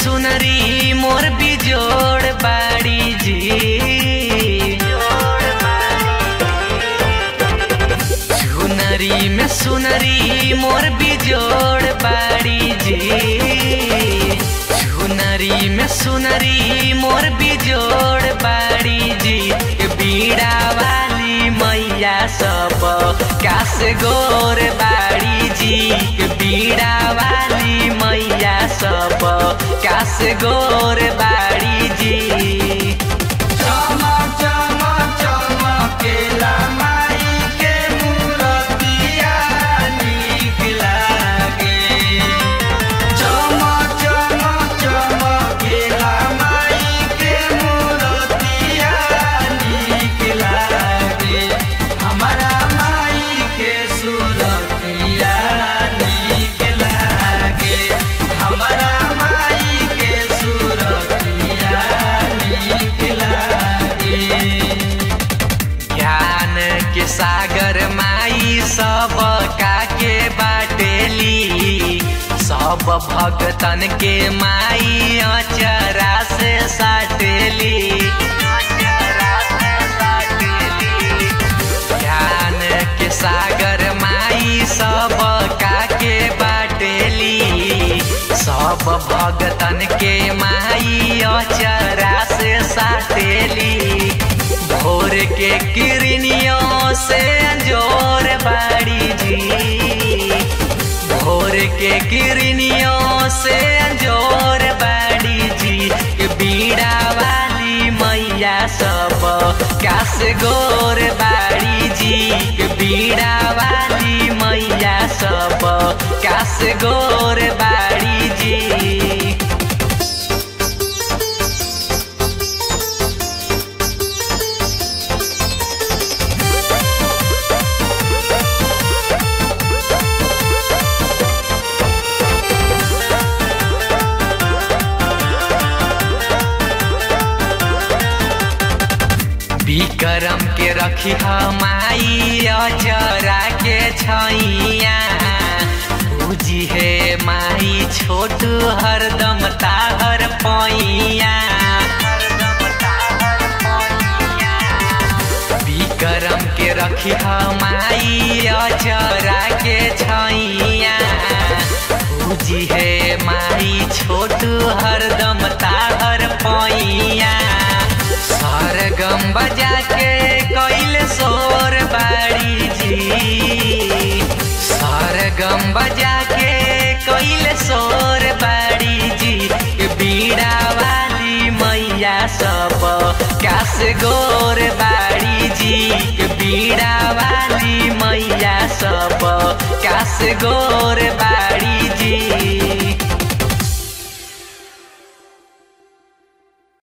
सुनरी मोर बिजोड़ बाड़ी जी सुनरी में सुनरी मोर बिजोड़ बाड़ी जी सुनरी में सुनरी मोर बिजोड़ बाड़ी जी बीड़ा वाली मैया सब कास गोर बाड़ी जी बीड़ा वाली मैया सब कास गोर बाड़ी जी चमक चमक चमकेला माई के मूरतिया नीक लागे चमक चमक चमकेला माई के मूरतिया नीक लागे हमारा माई के सूरतिया नीक लागे हमारा माई के सूरतिया नीक लागे ज्ञान के सागर माई सब काके बाटेली सब भगतन के माई अचरा से साटेली ज्ञान के सागर माई सब काके बाटेली सब भगतन के माई अचरा से साटेली भोर के किरनियों से अंजोर बाड़ी जी भोर के किरनियों से अंजोर बाड़ी जी के बीड़ा वाली मैया सब कास गोर बाड़ी जी के बीड़ा वाली मैया सब कास गोर बाड़ी जी विक्रम के रखी माई अचरा के छैया पूजी है माई छोटू हरदम ताहर पैया विक्रम के रखी माई अचरा के छैया पूजी है माई छोटू हरदम ताहर पैया सरगम बजा के कैल सोर बाड़ी जी सरगम बजा के कैल सोर बाड़ी जी बीड़ा वाली मैया सब कास गोर बाड़ी जी बीड़ा वाली मैया सब कास गोर बाड़ी जी